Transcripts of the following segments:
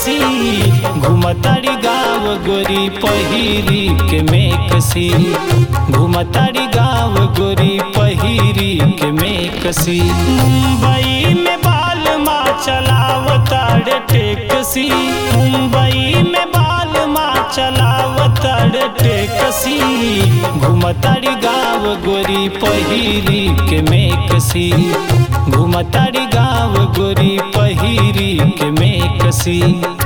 कसी घुमतारी गाँव गोरी पहिरी के में कसी घुमतारी गाँव गोरी पहिरी के में कसी मुंबई में बाल माँ चलावतार टेकसी मुंबई में बाल माँ चलावतार टेकसी घुमतारी गाँव गोरी पहिरी के में कसी घुमतारी गाँव गोरी पहिरी के में कसी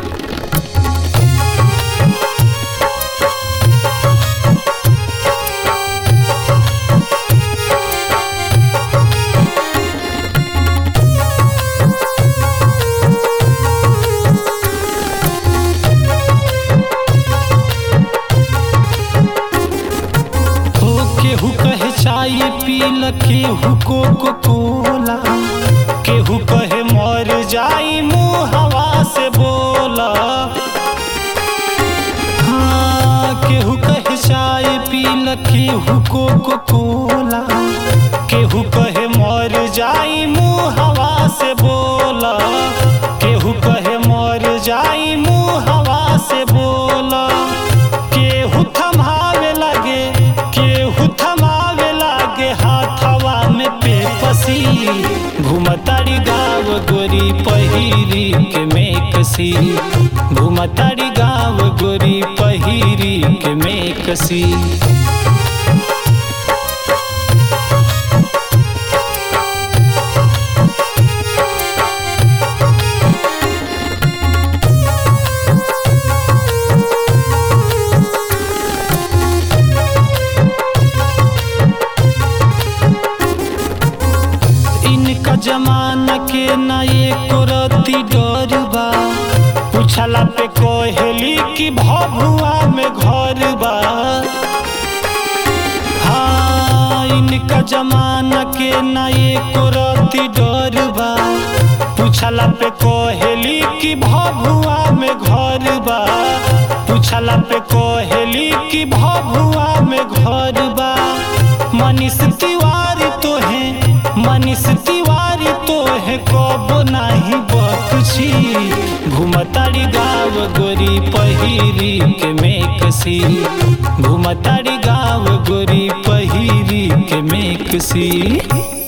हो केहू कहे चाय पील केहू कोको कोला केहू कहे मर जाई मुँह हवा से बोला हाँ केहू कहे चाय पील केहू कोको कोला केहू कहे मर जाई मुँह हवा से बोला केहू कहे मर जाई मुँह हवा से बोला केहू थमावे लगे केहू थमावे लगे हाथवा में पेपसी घुमतारी गाँव गोरी पहिरी के में कसी घुमतारी गाँव गोरी पहिरी के में कसी इनका जमाना के ना एको रति डर बा पूछला पे कहली कि भभुआ में घर बा हाँ इनका जमाना के ना एको रति डर बा पूछला पे कहली कि भभुआ में घर बा पूछला पे कहली कि भभुआ में घर बा मनीष तिवारी तो है मनीष तिवारी तो है कब नाही बकुछी घुमतारी गाँव गोरी पहिरी के में कसी घुमतारी गाँव गोरी पहिरी के में कसी